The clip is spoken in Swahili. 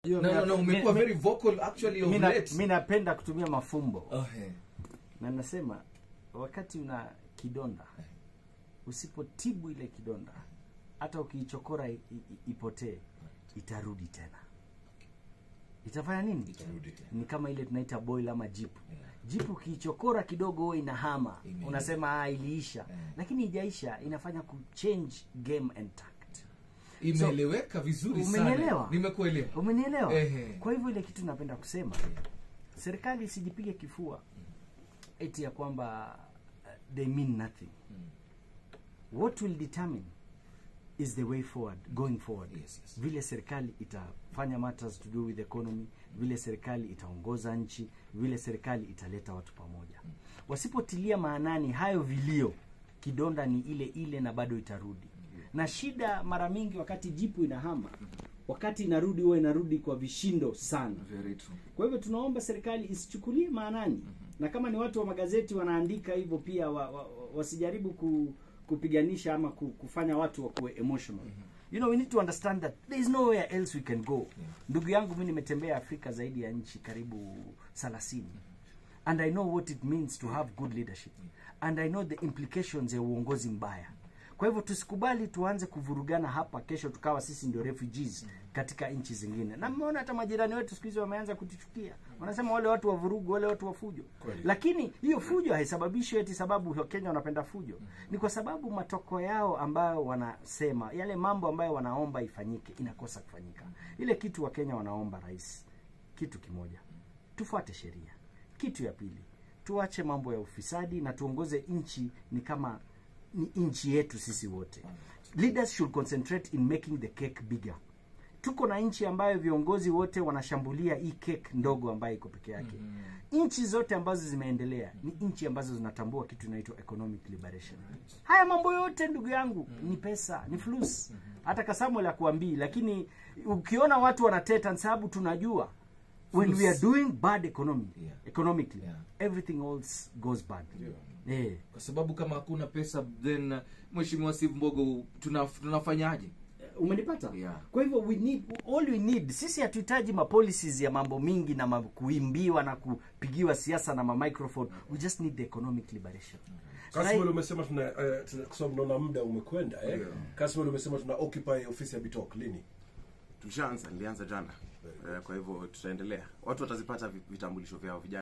Hiyo no, no, no, mi- umekuwa mi- very vocal actually of mi na- late. mi napenda kutumia mafumbo Oh, eh. na nasema wakati una kidonda usipotibu ile kidonda hata ukiichokora i- i- ipotee itarudi tena itafanya nini Itarudi tena. ni kama ile tunaita boil ama jipu Yeah. jipu ukiichokora kidogo huwa inahama Ime- unasema ah, iliisha Yeah. lakini ijaisha inafanya kuchange game intact imeeleweka vizuri sana umenielewa nimekuelewa umenielewa Ehe. kwa hivyo ile kitu napenda kusema serikali isijipige kifua eti ya kwamba uh, they mean nothing what will determine is the way forward going forward Yes, yes. vile serikali itafanya matters to do with economy vile serikali itaongoza nchi vile serikali italeta watu pamoja wasipotilia maanani hayo vilio kidonda ni ile ile na bado itarudi na shida mara mingi wakati jipu inahama wakati inarudi huwa inarudi kwa vishindo sana very true kwa hivyo tunaomba serikali isichukulie maanani na kama ni watu wa magazeti wanaandika hivyo pia wa, wa, wa, wasijaribu ku, kupiganisha ama ku, kufanya watu wakuwe emotional you know we need to understand that there is nowhere else we can go ndugu yangu mi nimetembea afrika zaidi ya nchi karibu 30 and i know what it means to have good leadership and i know the implications ya uongozi mbaya kwa hivyo tusikubali tuanze kuvurugana hapa kesho tukawa sisi ndio refugees katika nchi zingine na mmeona hata majirani wetu siku hizi wameanza kutuchukia wanasema wale watu wa vurugu wale watu wa fujo Kweli. lakini hiyo fujo haisababishi eti sababu wakenya wanapenda fujo ni kwa sababu matoko yao ambayo wanasema yale mambo ambayo wanaomba ifanyike inakosa kufanyika ile kitu wakenya wanaomba rais kitu kimoja tufuate sheria kitu ya pili tuache mambo ya ufisadi na tuongoze nchi ni kama ni nchi yetu sisi wote leaders should concentrate in making the cake bigger tuko na nchi ambayo viongozi wote wanashambulia hii cake ndogo ambayo iko peke yake nchi zote ambazo zimeendelea ni nchi ambazo zinatambua kitu inaitwa economic liberation haya mambo yote ndugu yangu ni pesa ni flus hata kasamuel akuambii lakini ukiona watu wanateta ni sababu tunajua when we are doing bad economy Yeah. economically Yeah. everything else goes bad eh kwa sababu kama hakuna pesa then uh, mheshimiwa steve mbogo tuna, tunafanyaje umenipata Yeah. kwa hivyo we need all we need sisi hatuhitaji mapolicies ya mambo mingi na ma, kuimbiwa na kupigiwa siasa na mamicrophone we just need the economic liberation Kasmel umesema tuna eh, tuna- kwa sababu naona muda umekwenda eh. Yeah. Kasmel umesema tuna occupy ofisi ya Bitok lini? tushaanza nilianza jana Eh, kwa hivyo tutaendelea watu watazipata vi- vitambulisho vyao vijana